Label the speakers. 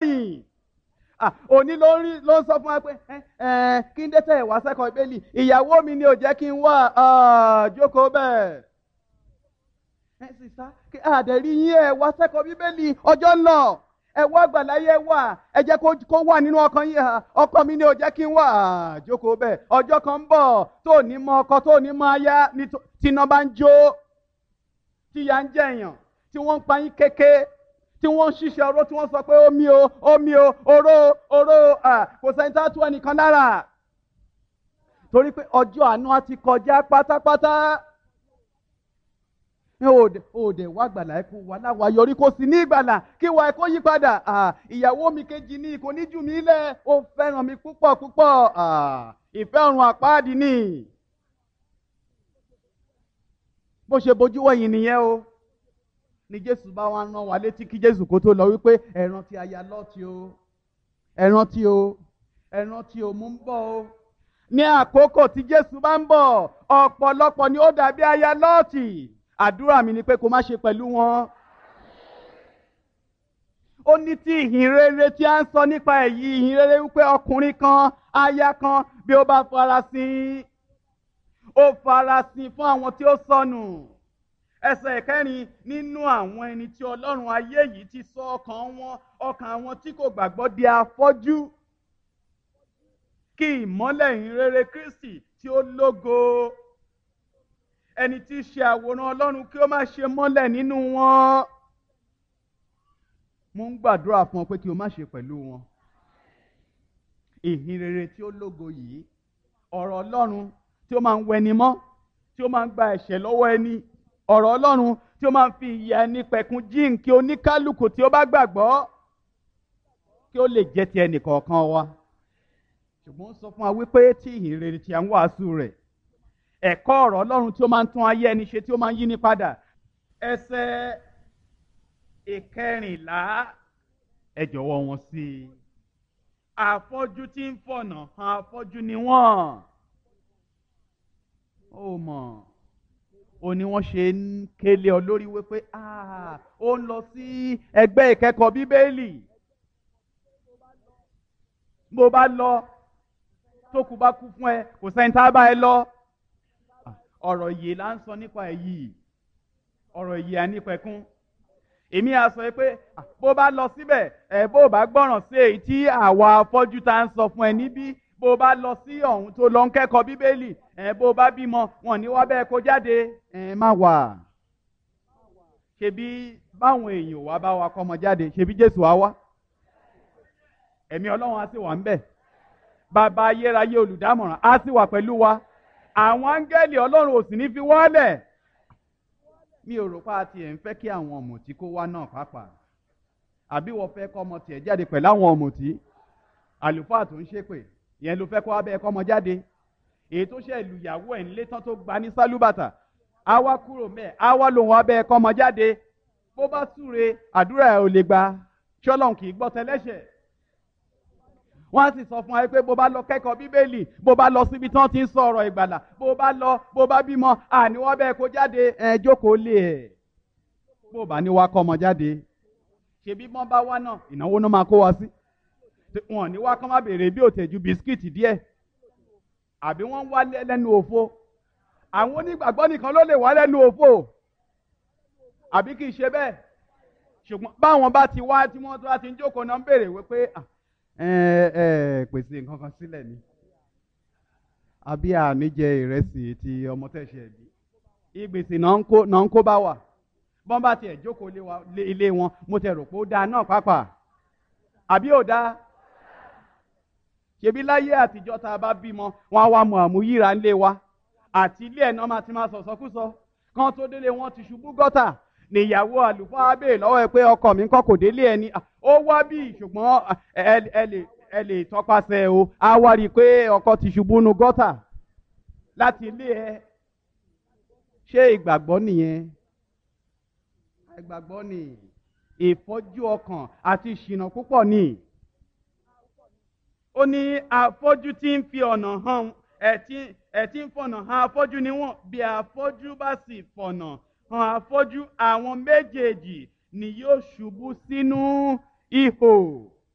Speaker 1: lẹ́yìn òní ló ń ló ń sọ fún wa pé kí n dé tẹ̀ wá sẹ́kọ̀ọ́ ìbéèlì ìyàwó mi ni ò jẹ́ kí n wá jókòó bẹ́ẹ̀. ẹ sì sá kí àdẹ̀rí yín ẹ wá sẹ́kọ̀ọ́ bíbélì ọjọ́ ń lọ ẹ wá àgbàláyé wà ẹ jẹ́ kó wà nínú ọkàn yín ọkọ mi ni ò jẹ́ kí n wá jókòó bẹ́ẹ̀ ọjọ́ kan ń bọ̀ tó ní mọ ọkọ tó ní mọ aya tíná bá ń jó tíya ń jẹ̀yàn tí wọ́n ń pa yín kéke tí wọ́n ń ṣiṣẹ́ oró tí wọ́n sọ pé omi o omi o oró oró kò sẹ́ni tá a tú ẹnìkan lára torí pé ọjọ́ àánú á ti kọjá pátápátá òde wá gbàlà ẹkú wà láwa yọrí kó sì ní ìgbàlà kí wà ẹkọ yí padà ìyàwó mi kejì ní kò ní jù mí lẹ̀ ó fẹ́ràn mi púpọ̀ púpọ̀ ìfẹ́ ọ̀run àpáàdì ni bó ṣe bójú wẹ̀yìn nìyẹn o ni jésù bá wá rán wa létí kí jésù kó tó lọ wípé ẹ rántí aya lọ́ọ̀tì o ẹ rántí o ẹ rántí o mú ń bọ̀ o ní àkókò tí jésù bá ń bọ̀ ọ̀pọ̀lọpọ̀ ni ó dàbí aya lọ́ọ̀tì àdúrà mi ni pé kó má ṣe pẹ̀lú wọn. ó ní tí ìhìn rere tí a ń sọ nípa èyí ìhìn rere wípé ọkùnrin kan aya kan bí ó bá farasin ó farasin fún àwọn tí ó sọnù ẹsẹ̀ ìkẹrin nínú àwọn ẹni tí ọlọ́run ayé yìí ti sọ ọkàn wọn ọkàn àwọn tí kò gbàgbọ́ di afọ́jú kí ìmọ́lẹ̀ ìhìnrere kristi tí ó lógo ẹni tí í ṣe àwòrán ọlọ́run kí ó má ṣe mọ́lẹ̀ nínú wọn mo ń gbàdúrà fún ọ pé kí o má ṣe pẹ̀lú wọn ìhìnrere tí ó lógo yìí ọ̀rọ̀ ọlọ́run tí ó máa ń wẹni mọ́ tí ó máa ń gba ẹ̀ṣẹ̀ lọ́wọ́ ẹni ọ̀rọ̀ ọlọ́run tí ó máa ń fi ìyà ẹni pẹ̀kun jíǹkí oníkálukú tí ó bá gbàgbọ́ kí ó lè jẹ́ ti ẹnì kọ̀ọ̀kan wa ṣùgbọ́n ó sọ fún wa wípé tí ìhìn rere tí a ń wàásù rẹ̀ ẹ̀kọ́ ọ̀rọ̀ ọlọ́run tí ó máa ń tún ayé ẹni ṣe tí ó máa ń yí ni padà ẹsẹ̀ ìkẹrìnlá ẹ jọ̀wọ́ wọn sí i àfọ́jú tí ń fọ̀nà hàn àfọ́jú ni wọ́n ó mọ̀ ó ní wọ́n ṣe ń kélé ọ lórí wípé ó ń lọ sí ẹgbẹ́ ìkẹ́kọ̀ọ́ bíbélì bó bá lọ tó kù bá kú fún ẹ kò sẹ́ni tá a bá ẹ lọ ọ̀rọ̀ yìí là ń sọ nípa ẹ̀ yìí ọ̀rọ̀ yìí à nípẹ̀kún èmi à sọ pé bó bá lọ síbẹ̀ ẹ bó bá gbọ́ràn sí èyí tí àwa afọ́jú tá ń sọ fún ẹ níbí bó bá lọ sí ọ̀hún tó lọ ń kẹ́kọ̀ọ́ bíbélì ẹ bó bá bímọ wọn ní wá bẹ́ẹ̀ kó jáde ẹ má wà ṣebí báwọn èèyàn wá bá wa kọ́mọ jáde ṣebí Jésù á wá ẹ̀mí Ọlọ́run á sì wà ń bẹ̀ bàbá ayérayé olùdámọ̀ràn á sì wà pẹ̀lú wa àwọn áńgẹ́lì Ọlọ́run ò sì ní fi wọ́lẹ̀ mi ò rò pé a tiẹ̀ ń fẹ́ kí àwọn ọ̀mùtí kó wá náà pàápàá àbí wọ́n fẹ́ kọ́ ọmọ tiẹ̀ jáde pẹ̀lú àwọn ọ̀mùtí àlùfáà tó ń ṣépè ìyẹn ló fẹ́ kó abẹ́ ẹ̀kọ́ ọmọ jáde èyí tó ṣe ìlúyàwó ẹ̀ ńlé tán tó gba ní sálúbàtà á wá kúrò mẹ́ẹ̀ á wá lòun abẹ́ ẹ̀kọ́ ọmọ jáde bó bá súre àdúrà ẹ̀ ò lè gba ṣọ́lọ́n kì í gbọ́ tẹ́lẹ́ṣẹ̀ wọ́n á sì sọ fún wa pé bó bá lọ kẹ́kọ̀ọ́ bíbélì bó bá lọ síbi tí wọ́n ti ń sọ ọ̀rọ̀ ìgbàlà bó bá lọ bó bá bímọ àní wọ́n bẹ́ẹ̀ kó jáde ẹ̀ jókòó lé ẹ̀ bó bá ní wá kọ́ ọmọ jáde ṣebí bọ́n bá wá náà ìnáwó náà máa kó wa sí wọn ní wá kán má béèrè bí òtẹ̀jú bisikíìtì díẹ̀ àbí wọ́n ń wá lẹ́nu òfo àwọn onígbàgbọ́ nìkan ló lè wá lẹ́nu òfo àbí kì í ṣe bẹ́ẹ̀ ṣùgbọ́n báwọn bá ti wá tí wọ́n tó bá ti ń jókòó náà ń béèrè wípé ẹ ẹ pèsè nǹkan kan sílẹ̀ ni àbí àníjẹ ìrẹsì ti ọmọ tẹ̀sẹ̀ bí ìgbèsè náà ń kó bá wà bọ́n bá tiẹ̀ jókòó ilé wọn mo tẹ̀ rò pé ó dáa náà pàápàá àbí ò dáa ṣebí láyé àtijọ́ tá a bá bímọ wọn á wá mọ àmúyíra ńlé wa àti ilé ẹ̀ náà máa ti máa sọ̀sọ́kúsọ kan tó délé wọn ti ṣubú gọ́tà níyàwó àlùfáà bèè lọ́wọ́ ẹ pé ọkọ mi ń kọ́ kò délé ẹni ó wá bí ṣùgbọ́n ẹ lè tọpasẹ̀ o á wá rí i pé ọkọ ti ṣubú nu gọ́tà láti ilé ẹ ṣé ìgbàgbọ́ nìyẹn ìgbàgbọ́ ni ìfọ́jú ọkàn àti ìṣìnà púpọ̀ ni ó ní afọ́jú tí ń fi ọ̀nà hàn ẹ̀ tí ń fọ̀nà hàn afọ́jú ni wọ́n bí afọ́jú bá sì fọ̀nà hàn afọ́jú àwọn méjèèjì ni yóò ṣubú sínú ihò